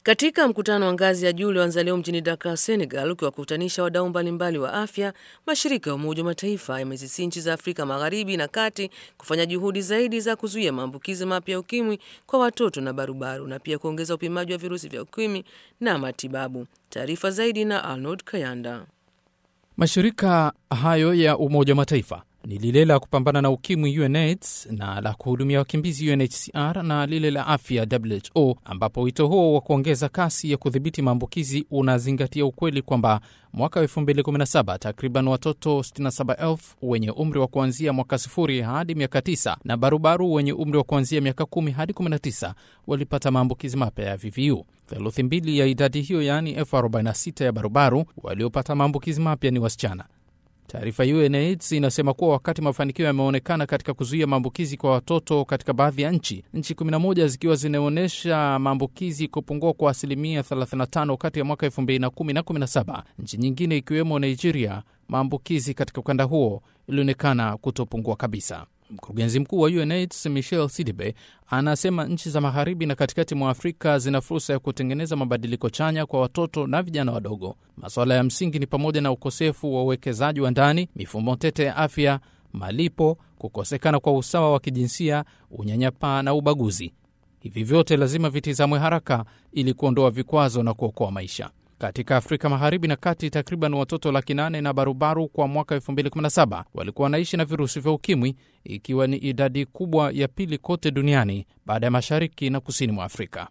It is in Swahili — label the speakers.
Speaker 1: Katika mkutano wa ngazi ya juu ulioanza leo mjini Dakar, Senegal, ukiwakutanisha wadau mbalimbali wa afya, mashirika ya Umoja wa Mataifa yamezisi nchi za Afrika Magharibi na Kati kufanya juhudi zaidi za kuzuia maambukizi mapya ya ukimwi kwa watoto na barubaru na pia kuongeza upimaji wa virusi vya ukimwi na matibabu. Taarifa zaidi na Arnold Kayanda.
Speaker 2: Mashirika hayo ya Umoja wa Mataifa ni lile la kupambana na ukimwi UNAIDS na la kuhudumia wakimbizi UNHCR na lile la afya WHO, ambapo wito huo wa kuongeza kasi ya kudhibiti maambukizi unazingatia ukweli kwamba mwaka 2017 takriban watoto 67,000 wenye umri wa kuanzia mwaka sifuri hadi miaka 9 na barubaru wenye umri wa kuanzia miaka 10 hadi 19 walipata maambukizi mapya ya VVU. Theluthi mbili ya idadi hiyo, yaani elfu 46 ya barubaru waliopata maambukizi mapya ni wasichana. Taarifa ya UNAIDS inasema kuwa wakati mafanikio yameonekana katika kuzuia maambukizi kwa watoto katika baadhi ya nchi, nchi 11 zikiwa zinaonyesha maambukizi kupungua kwa asilimia 35 kati ya mwaka 2010 na 17, nchi nyingine ikiwemo Nigeria, maambukizi katika ukanda huo ilionekana kutopungua kabisa. Mkurugenzi mkuu wa UNAIDS Michel Sidibe anasema nchi za magharibi na katikati mwa Afrika zina fursa ya kutengeneza mabadiliko chanya kwa watoto na vijana wadogo. Masuala ya msingi ni pamoja na ukosefu wa uwekezaji wa ndani, mifumo tete ya afya, malipo, kukosekana kwa usawa wa kijinsia, unyanyapaa na ubaguzi. Hivi vyote lazima vitizamwe haraka ili kuondoa vikwazo na kuokoa maisha. Katika Afrika Magharibi na Kati, takriban watoto laki nane na barubaru kwa mwaka 2017 walikuwa wanaishi na virusi vya ukimwi, ikiwa ni idadi kubwa ya pili kote duniani baada ya mashariki na kusini mwa Afrika.